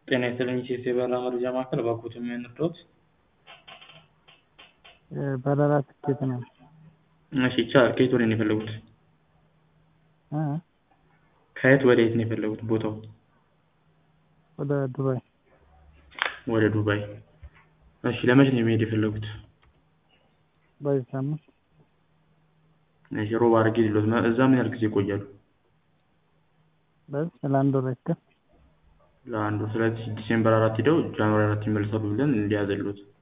ጤና ይስጥልኝ ኢትዮ የበረራ መረጃ ማዕከል፣ እባክዎትን ምን ልርዳዎት? በረራ ትኬት ነው። እሺ ይቻላል። ከየት ወዴት ነው የፈለጉት? እ ከየት ወዴት ነው የፈለጉት ቦታው? ወደ ዱባይ። ወደ ዱባይ። እሺ ለመቼ ነው መሄድ የፈለጉት? በዚህ ሳምንት እሺ ሮብ አድርጌ ልሎት። እዛ ምን ያህል ጊዜ ይቆያሉ? በዚህ ለአንድ ወር ያክል። ለአንድ ወር። ስለዚህ ዲሴምበር አራት ሄደው ጃንዋሪ አራት ይመለሳሉ ብለን እንያዝልዎት።